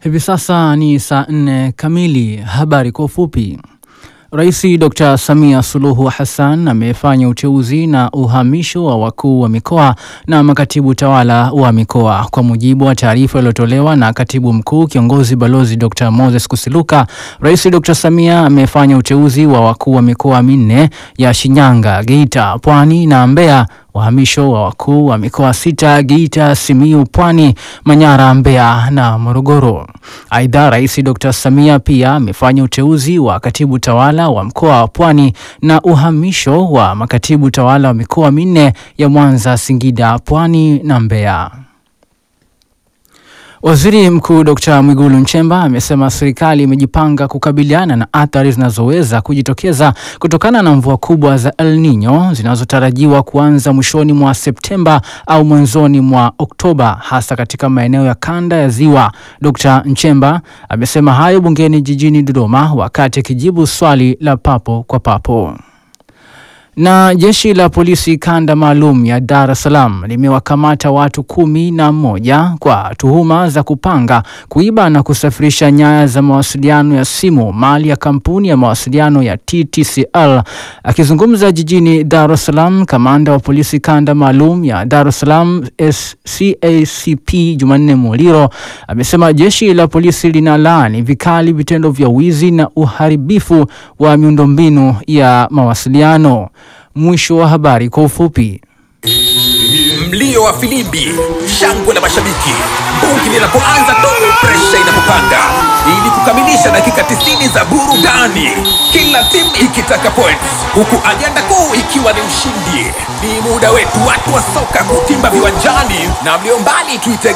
Hivi sasa ni saa nne kamili. Habari kwa ufupi. Rais Dr. Samia Suluhu Hassan amefanya uteuzi na uhamisho wa wakuu wa mikoa na makatibu tawala wa mikoa. Kwa mujibu wa taarifa iliyotolewa na katibu mkuu kiongozi balozi Dr. Moses Kusiluka, Rais Dr. Samia amefanya uteuzi wa wakuu wa mikoa minne ya Shinyanga, Geita, Pwani na Mbeya uhamisho wa wakuu wa mikoa sita Geita, Simiyu, Pwani, Manyara, Mbeya na Morogoro. Aidha, Rais Dr. Samia pia amefanya uteuzi wa katibu tawala wa mkoa wa Pwani na uhamisho wa makatibu tawala wa mikoa minne ya Mwanza, Singida, Pwani na Mbeya. Waziri Mkuu Dr. Mwigulu Nchemba amesema serikali imejipanga kukabiliana na athari zinazoweza kujitokeza kutokana na mvua kubwa za El Nino zinazotarajiwa kuanza mwishoni mwa Septemba au mwanzoni mwa Oktoba hasa katika maeneo ya kanda ya Ziwa. Dr. Nchemba amesema hayo bungeni jijini Dodoma wakati akijibu swali la papo kwa papo. Na jeshi la polisi kanda maalum ya Dar es Salaam limewakamata watu kumi na moja kwa tuhuma za kupanga, kuiba na kusafirisha nyaya za mawasiliano ya simu mali ya kampuni ya mawasiliano ya TTCL. Akizungumza jijini Dar es Salaam, kamanda wa polisi kanda maalum ya Dar es Salaam SCACP Jumanne Muliro amesema jeshi la polisi linalaani vikali vitendo vya wizi na uharibifu wa miundombinu ya mawasiliano. Mwisho wa habari kwa ufupi. Mlio wa filimbi, shangwe la mashabiki, bungi linapoanza tu, presha inapopanda, ili kukamilisha dakika 90 za burudani, kila timu ikitaka points, huku ajenda kuu ikiwa ni ushindi. Ni muda wetu watu wa soka kutimba viwanjani, na mlio mbali tuite